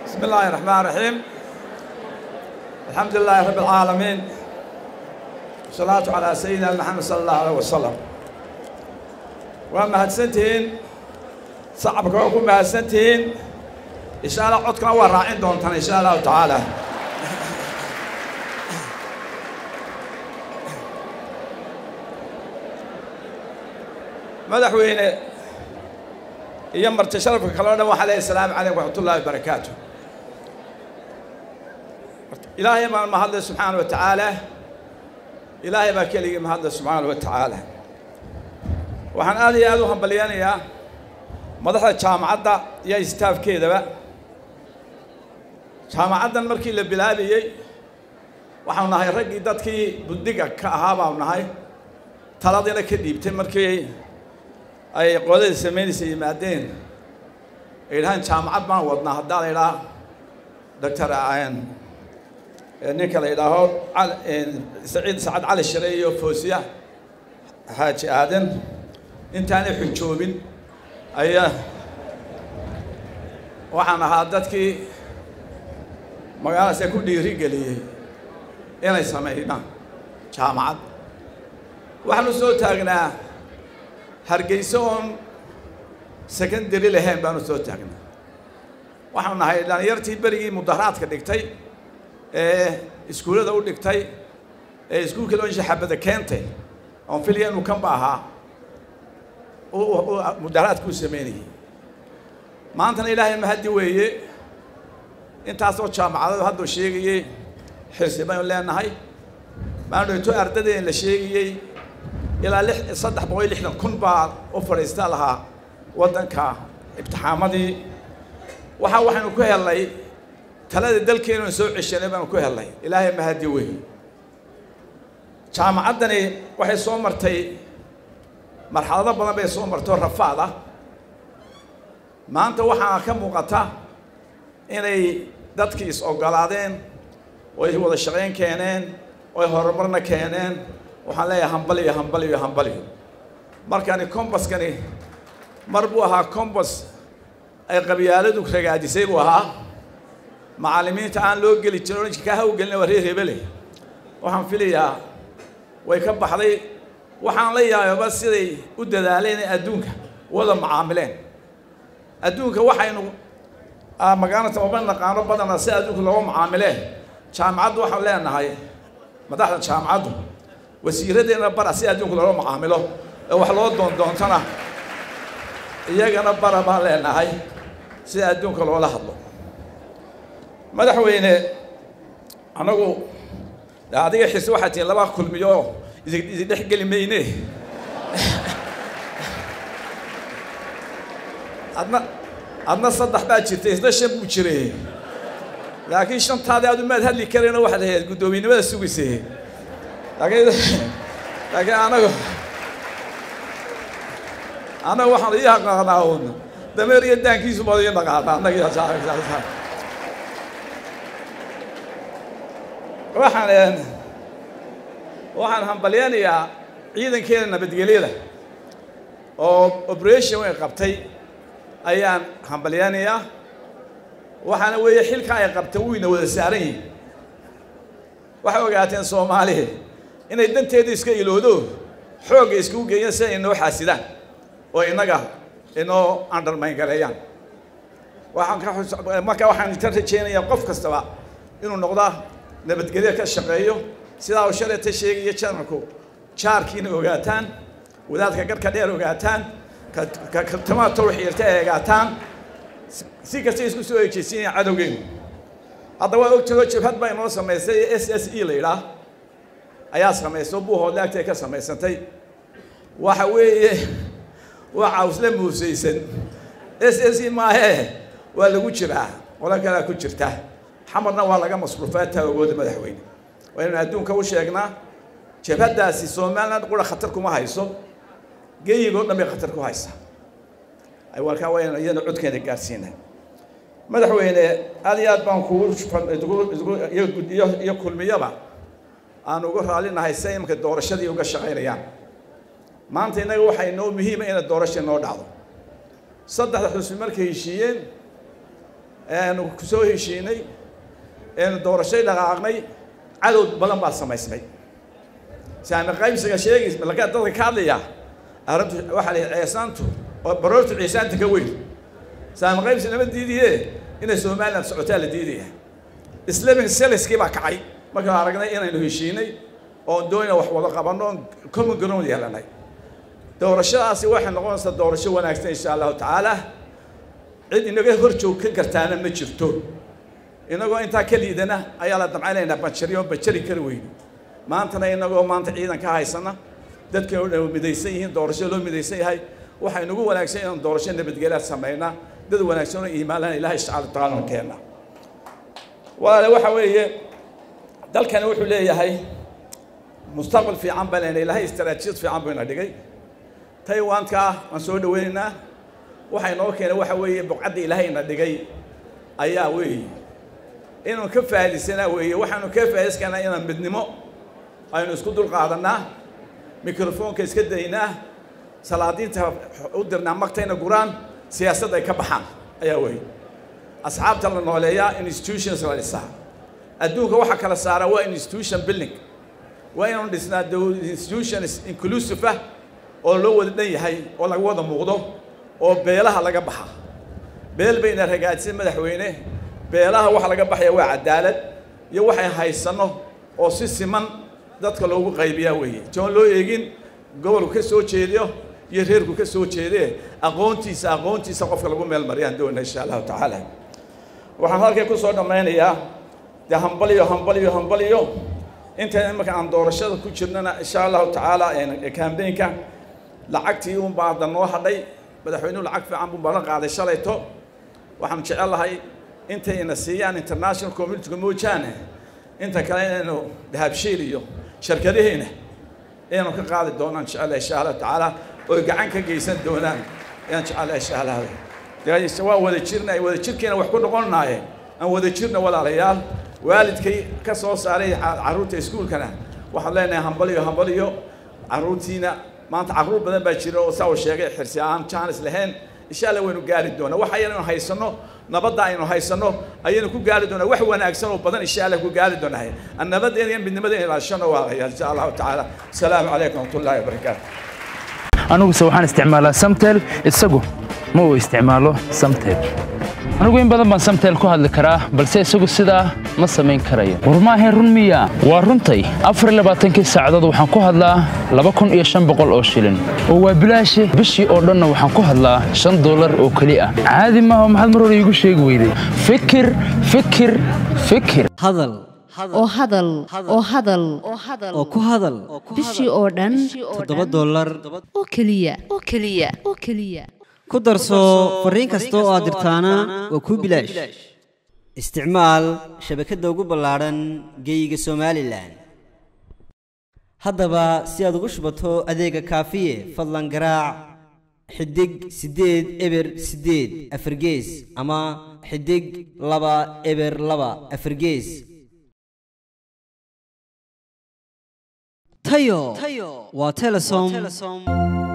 بسم الله الرحمن الرحيم الحمد لله رب العالمين والصلاة على سيدنا محمد صلى الله عليه وسلم وما هدسنتين صعبك وكم هدسنتين إن شاء الله عدكنا وراعين دونتان إن شاء الله تعالى madaxweyne iyo marti sharafka kaloo dhan waxaa leeyahy asalaamu calaykum waraxmatullaahi wabarakaatu ilaahay baan mahadlay subxaana wa tacaala ilaahay baa keligii mahadlay subxaana wa tacaala waxaan aad iyo aad u hambalyanayaa madaxda jaamacadda iyo istaafkeedaba jaamacaddan markii la bilaabayey waxaanu nahay raggii dadkii buddiga ka ahaa baanu nahay taladiina ka dhiibtay markii ay qoladii samaynaysa yimaadeen ay yidhahaan jaamacad baan wadnaa haddaa la yidhaha doctor ninka la yidhaaho saciid sacad cali shire iyo foosiya xaaji aadan intaanay xujoobin ayaa waxaan ahaa dadkii magaaladaas ku dhiiri geliyey inay sameynaan jaamacad waxaanu soo taagnaa hargeyso oon secondary lahayn baanu soo taagnaa waxaanu nahay dhalinyartii berigii mudaharaadka dhigtay ee iskuullada u dhigtay ee iskuulkii loo shaxabada keentay oon filaya inuu kanba ahaa mudaharaadka u sameynayay maantana ilaahay mahaddi weeye intaasoo jaamacadadu hadduu sheegayey xirsi baynu leenahay maanu dhigto ardadeen la sheegayey ilaa lix saddex boqol iyo lixdan kun baa u fadhiista lahaa waddanka imtixaamadii waxaa waxaynu ku helnay talada dalkeenanu soo ceshanay baanu ku helnay ilaahay mahadi weyn jaamacaddani waxay soo martay marxalado badan bay soo martay oo rafaad ah maanta waxaa ka muuqata inay dadkii is ogolaadeen oo ay wada shaqayn keeneen oo ay horumarna keeneen waxaan leeyahay hambaliyo hambaliyo hambaliyo markani combaskani mar buu ahaa combas ay qabyaaladu ragaajisay buu ahaa macallimiinta aan loo geli jirin oranjka kaa hawgelina waa reer hebele waxaan filayaa way ka baxday waxaan la yaababa siday u dadaaleen inay adduunka wada macaamileen adduunka waxaynu magaalata uma naqaano badana si adduunka looga macaamileen jaamacaddu waxaan leenahay madaxda jaamacaddu wasiiradeenna bara si adduunka loola macaamilo ee wax loo doondoontana iyagana bara baan leenahay sida adduunka loola hadlo madaxweyne anagu adiga xise waxaa tihiin laba kulmiyo idi dhex geli mayne adna adna saddex baa jirtay isna shan buu jiray laakiin shantaadii aad umaad hadli karayna waxaad ahayd guddoomiynimada sugaysay laakiin laakiin anagu anagu waxaan ii aqaanaa un dameer iyo daankiisu baad ii naqaanaa anagi waxaan waxaan hambalyanayaa ciidankeeda nabadgelyada oo operation way qabtay ayaan hambalyanayaa waxaana weeye xilka ay qabtay wuyna wada saaran yihin waxay ogaateen soomaaliya inay danteeda iska iloodo xoogga iskugu geeyaan si ay inoo xaasidaan oo innaga inoo undermayn gareeyaan waxaan ka marka waxaan ka rajeynayaa qof kastaba inuu noqda nabadgelyo ka shaqeeyo sidaa uu shalayta sheegaya janarku jaarkiina ogaataan wadaadka garhka dheer ogaataan katamaha tawxiirta ay ogaataan si kasta isku soo ejeysiinaya cadowgeenu hadda waa ogtaho jabhad baa inoo samaysay s s e la yidhaah ayaa samayso buuhoodle agtay ka samaysantay waxa weeye waa cawsle muusaysan s s e maahee waa lagu jiraa qolo kalea ku jirta xamarna waa laga masruufaa taawagooda madaxweyne waa inaynu adduunka u sheegnaa jabhaddaasi somaliland qura khatar kuma hayso geyigoo dhan bay khatar ku haysaa warkaa waa inaynu iyadana codkeeda gaarsiinaa madaxweyne aad iyo aad baan kugu iyo kulmiyaba aan uga raallinahay si imika doorashadii uga shaqaynayaan maanta innaga waxaa inoo muhiima inay doorasha inoo dhacdo saddexda xusbi markay heshiiyeen eanu ku soo heshiinay eenu doorashay dhaqaaqnay cadow badan baa samaysmay saami qaybsiga sheegays laka dadka ka hadlaya arrintu waxaa la ceesaantu oo baroortu ceesaanta ka weyn saami qaybsi lama diidiye inay somaliland socotaa la diidaya islamin seliskii baa kacay markaan aragnay inaynu heshiinay oon doonina wax wada qabanno oon common ground yeelanay doorashadaasi waxay noqonaysaa doorasho wanaagsan insha allahu tacaala cid inaga hor joogkan kartaana ma jirto inagoo intaa ka liidana ayaa la damcaynaynaa banjariyo banjari kari weyno maantana inagoo maanta ciidan ka haysana dadkii oo dhan midaysan yihiin doorasho loo midaysan yahay waxay nagu wanaagsan inaan doorasho nabadgelyaad samaynaa dad wanaagsan oo iimaanlana ilahay subxaana watacaala keena walaale waxa weeye dalkani wuxuu leeyahay mustaqbal fiican baa lena ilahay istaraatiijiyad fiican buu ina dhigay taiwanka waan soo dhaweynaynaa waxay noo keenay waxa weeye buqcadda ilaahay ina dhigay ayaa weeye inuu ka faa'iidaysanaa weeye waxaanu ka faa'idayskanaa inaan midnimo aynu isku dul qaadanaa mikrofoonka iska daynaa salaadiinta u dirnaa magtayna guraan siyaasadda ay ka baxaan ayaa weeye asxaabta la nooleeyaa institutions la dhisaa adduunka waxaa kala saara waa institution building waa inaanu dhisnaa institutions inclusive ah oo loo wada dhan yahay oo laga wada muuqdo oo beelaha laga baxa beel bayna ragaadsan madaxweyne beelaha waxa laga baxaya waa cadaalad iyo waxay haysanno oo si siman dadka loogu qaybiyaa weeye joon loo eegin gobolku ka soo jeediyo iyo reerku ka soo jeedee aqoontiisa aqoontiisa qofka lagu meel mariyaan doona insha allahu tacaala waxaan halkan ku soo dhammaynayaa dee hambaliyo hambaliyo hambaliyo intaan imarka aan doorashada ku jirnana insha allahu tacaala kambeynka lacagtii un baa hadda noo hadhay madaxweynuhu lacag fiican buu balan qaaday shalayto waxaan jecelahay intayna siiyaan international communityga moojaane inta kale inaynu dahabshiil iyo shirkadaheena inaynu ka qaadi doonaan jecelahay insha allahu tacaala oy gacan ka geysan doonaan ayaan jecelahay insha allah waa wada jirna wada jirkiina wax ku noqonnaaye aan wada jirna walaalayaal waalidkay ka soo saaray carruurta iskuulkana waxaan leenahay hambaliyo hambaliyo carruurtiina maanta carruur badan baa jira oo saa uu sheegay xirsi aan jaanis lahayn insha allah waynu gaari doonaa wax ayaynu haysanno nabadda aynu haysanno ayaynu ku gaari doonaa wax wanaagsan oo badan insha allah ku gaari doonaa nabadeena iyo midnimadeena ilaashano waa insha allahu tacaala asalaamu calaykum waraxmatullahi wabarakaatu aniguse waxaan isticmaalaa samtel isagu ma uu isticmaalo samtel anigu in badan baan samtel ku hadli karaa balse isagu sidaa ma samayn karayo war maahayn run miya waa runtay afar labaatankii saacadood waxaan ku hadlaa laba kun iyo shan boqol oo shilin oo waa bilaashe bishii oo dhanna waxaan ku hadlaa shan dollar oo keli ah caadi maaha maxaad mar hore iigu sheegi weyday fikir fikir fikir hadal oo hadal oo hadal oo ku hadal bishii oo dhan toddoba dollar oo keliya oo keliya oo keliya ku darso fariin kasta oo aad dirtaana waa kuu bilaash isticmaal shabakadda ugu ballaadhan geeyiga somalilan haddaba si aad ugu shubato adeega kaafiye fadlan garaac xidig siddeed eber siddeed afargees ama xidig laba eber laba afargees tayo waa telesom